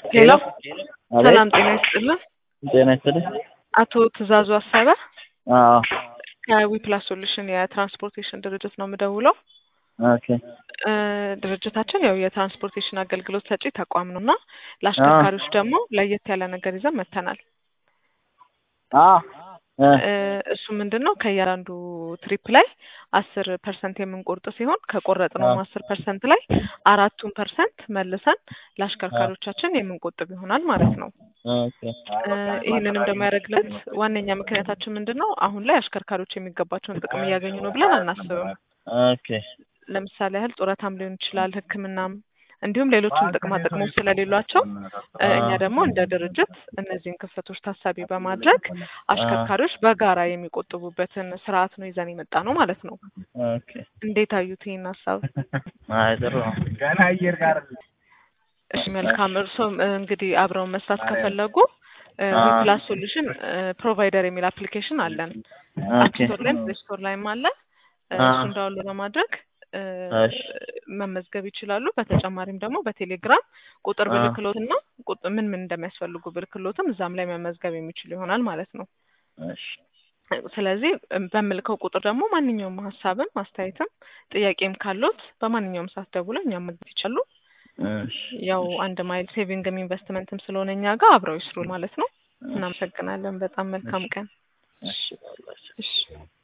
ሄሎ አቤት ሰላም ጤና ይስጥልን። ጤና ይስጥልኝ። አቶ ትእዛዙ አሰበ አዎ ከዊፕላስ ሶሉሽን የትራንስፖርቴሽን ድርጅት ነው የምደውለው። ኦኬ እ ድርጅታችን ያው የትራንስፖርቴሽን አገልግሎት ሰጪ ተቋም ነው እና ለአሽከርካሪዎች ደግሞ ለየት ያለ ነገር ይዘን መጥተናል። አ እ እ እሱ ምንድን ነው ከእያንዳንዱ ትሪፕ ላይ አስር ፐርሰንት የምንቆርጥ ሲሆን ከቆረጥነውም አስር ፐርሰንት ላይ አራቱን ፐርሰንት መልሰን ለአሽከርካሪዎቻችን የምንቆጥብ ይሆናል ማለት ነው። ኦኬ እ ይህንንም ደግሞ ያደረግለት ዋነኛ ምክንያታችን ምንድን ነው? አሁን ላይ አሽከርካሪዎች የሚገባቸውን ጥቅም እያገኙ ነው ብለን አናስብም። ኦኬ ለምሳሌ ያህል ጡረታም ሊሆን ይችላል፣ ሕክምናም እንዲሁም ሌሎችም ጥቅማ ጥቅሞች ስለሌሏቸው እ እኛ ደግሞ እንደ ድርጅት እነዚህን ክፍተቶች ታሳቢ በማድረግ አሽከርካሪዎች በጋራ የሚቆጥቡበትን ስርዓት ነው ይዘን የመጣ ነው ማለት ነው። ኦኬ እንዴት አዩት ይህን ሀሳብ? አይ ጥሩ ነው። እሺ መልካም። እርሶም እ እንግዲህ አብረውን መስራት ከፈለጉ አ ዊፕላስ ሶሉሽን ፕሮቫይደር የሚል አፕሊኬሽን አለን። አፕ ኦኬ ስቶር ላይም ፕሌይ ስቶር ላይም አለ። እ አ እሱን ዳውንሎድ በማድረግ እ እሺ መመዝገብ ይችላሉ። በተጨማሪም ደግሞ በቴሌግራም ቁጥር አ ብልክሎት እና ቁጥ- ምን ምን እንደሚያስፈልጉ ብልክሎትም እዛም ላይ መመዝገብ የሚችሉ ይሆናል ማለት ነው። እሺ ስለዚህ እም በምልከው ቁጥር ደግሞ ማንኛውም ሀሳብም አስተያየትም ጥያቄም ካሎት በማንኛውም ሰዓት ደውለው እኛም መግባት ይችላሉ። እሺ ያው እሺ አንድ ማይል ሴቪንግም ኢንቨስትመንትም ስለሆነ እኛ ጋር አብረው ይስሩ ማለት ነው። እሺ እናመሰግናለን። በጣም መልካም እሺ ቀን። እሺ ባላችሁ እሺ